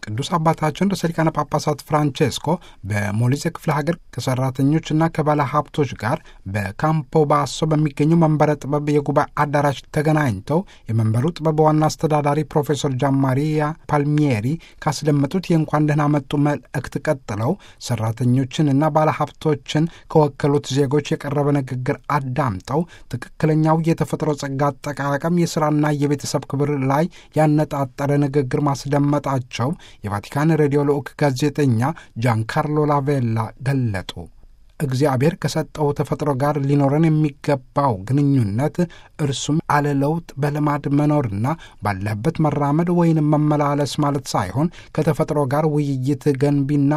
ቅዱስ አባታችን ርዕሰ ሊቃነ ጳጳሳት ፍራንቼስኮ በሞሊዜ ክፍለ ሀገር ከሰራተኞችና ከባለ ሀብቶች ጋር በካምፖ ባሶ በሚገኘው መንበረ ጥበብ የጉባኤ አዳራሽ ተገናኝተው የመንበሩ ጥበብ ዋና አስተዳዳሪ ፕሮፌሰር ጃንማሪያ ፓልሚየሪ ካስደመጡት የእንኳን ደህና መጡ መልእክት ቀጥለው ሰራተኞችንና ባለ ሀብቶችን ከወከሉት ዜጎች የቀረበ ንግግር አዳምጠው ትክክለኛው የተፈጥሮ ጸጋ አጠቃቀም የሥራና የቤተሰብ ክብር ላይ ያነጣጠረ ንግግር ማስደመጣቸው የቫቲካን ሬዲዮ ልዑክ ጋዜጠኛ ጃንካርሎ ላቬላ ገለጡ። እግዚአብሔር ከሰጠው ተፈጥሮ ጋር ሊኖረን የሚገባው ግንኙነት እርሱም አለለውጥ በልማድ መኖርና ባለህበት መራመድ ወይንም መመላለስ ማለት ሳይሆን ከተፈጥሮ ጋር ውይይት ገንቢና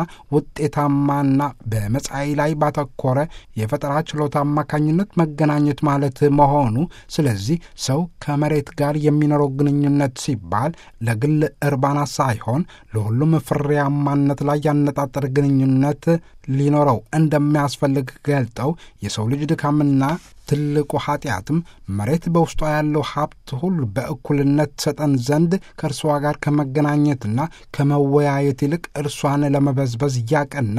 ውጤታማና በመጻኢ ላይ ባተኮረ የፈጠራ ችሎታ አማካኝነት መገናኘት ማለት መሆኑ። ስለዚህ ሰው ከመሬት ጋር የሚኖረው ግንኙነት ሲባል ለግል እርባና ሳይሆን ለሁሉም ፍሬያማነት ላይ ያነጣጠረ ግንኙነት ሊኖረው እንደሚያስፈልግ ገልጠው የሰው ልጅ ድካምና ትልቁ ኃጢአትም መሬት በውስጧ ያለው ሀብት ሁሉ በእኩልነት ሰጠን ዘንድ ከእርሷ ጋር ከመገናኘትና ከመወያየት ይልቅ እርሷን ለመበዝበዝ ያቀና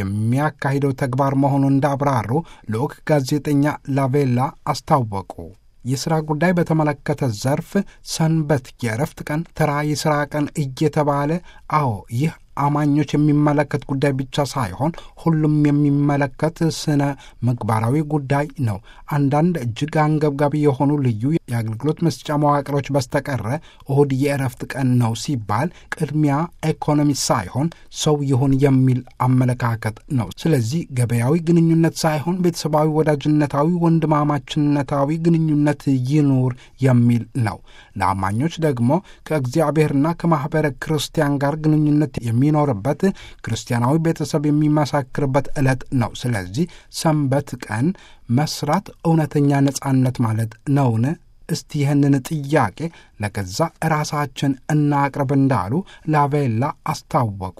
የሚያካሂደው ተግባር መሆኑን እንዳብራሩ ልዑክ ጋዜጠኛ ላቬላ አስታወቁ። የሥራ ጉዳይ በተመለከተ ዘርፍ ሰንበት፣ የእረፍት ቀን፣ ተራ የሥራ ቀን እየተባለ አዎ ይህ አማኞች የሚመለከት ጉዳይ ብቻ ሳይሆን ሁሉም የሚመለከት ስነ ምግባራዊ ጉዳይ ነው። አንዳንድ እጅግ አንገብጋቢ የሆኑ ልዩ የአገልግሎት መስጫ መዋቅሮች በስተቀረ እሁድ የእረፍት ቀን ነው ሲባል ቅድሚያ ኢኮኖሚ ሳይሆን ሰው ይሁን የሚል አመለካከት ነው። ስለዚህ ገበያዊ ግንኙነት ሳይሆን ቤተሰባዊ፣ ወዳጅነታዊ፣ ወንድማማችነታዊ ግንኙነት ይኑር የሚል ነው። ለአማኞች ደግሞ ከእግዚአብሔርና ከማኅበረ ክርስቲያን ጋር ግንኙነት የሚኖርበት ክርስቲያናዊ ቤተሰብ የሚመሳክርበት ዕለት ነው። ስለዚህ ሰንበት ቀን መስራት እውነተኛ ነጻነት ማለት ነውን? እስቲ ይህንን ጥያቄ ለገዛ ራሳችን እናቅርብ እንዳሉ ላቬላ አስታወቁ።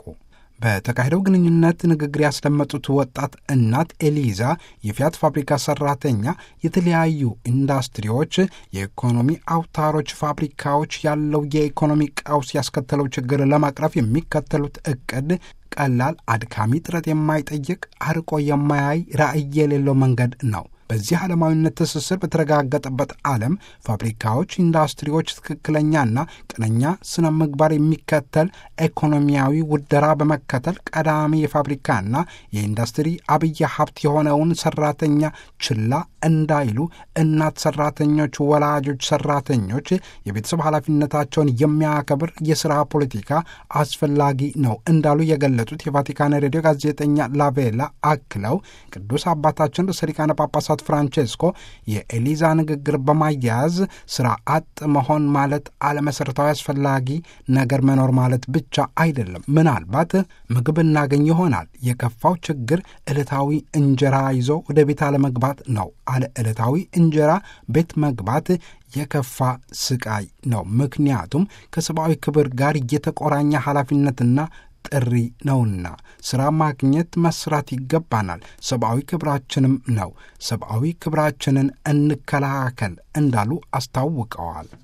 በተካሄደው ግንኙነት ንግግር ያስደመጡት ወጣት እናት ኤሊዛ የፊያት ፋብሪካ ሰራተኛ የተለያዩ ኢንዱስትሪዎች፣ የኢኮኖሚ አውታሮች፣ ፋብሪካዎች ያለው የኢኮኖሚ ቀውስ ያስከተለው ችግር ለማቅረፍ የሚከተሉት እቅድ ቀላል፣ አድካሚ፣ ጥረት የማይጠይቅ አርቆ የማያይ ራዕይ የሌለው መንገድ ነው። በዚህ ዓለማዊነት ትስስር በተረጋገጠበት ዓለም ፋብሪካዎች፣ ኢንዱስትሪዎች ትክክለኛና ቀነኛ ስነ ምግባር የሚከተል ኢኮኖሚያዊ ውደራ በመከተል ቀዳሚ የፋብሪካና የኢንዱስትሪ አብይ ሀብት የሆነውን ሰራተኛ ችላ እንዳይሉ እናት ሰራተኞች፣ ወላጆች ሰራተኞች የቤተሰብ ኃላፊነታቸውን የሚያከብር የሥራ ፖለቲካ አስፈላጊ ነው እንዳሉ የገለጹት የቫቲካን ሬዲዮ ጋዜጠኛ ላቬላ አክለው ቅዱስ አባታችን ርዕሰ ሊቃነ ጳጳሳት ፍራንቼስኮ የኤሊዛ ንግግር በማያያዝ ስራ አጥ መሆን ማለት አለመሰረታዊ አስፈላጊ ነገር መኖር ማለት ብቻ አይደለም። ምናልባት ምግብ እናገኝ ይሆናል። የከፋው ችግር ዕለታዊ እንጀራ ይዞ ወደ ቤት አለመግባት ነው። አለ ዕለታዊ እንጀራ ቤት መግባት የከፋ ስቃይ ነው። ምክንያቱም ከሰብአዊ ክብር ጋር የተቆራኘ ኃላፊነትና ጥሪ ነውና ሥራ ማግኘት መስራት ይገባናል። ሰብአዊ ክብራችንም ነው። ሰብአዊ ክብራችንን እንከላከል እንዳሉ አስታውቀዋል።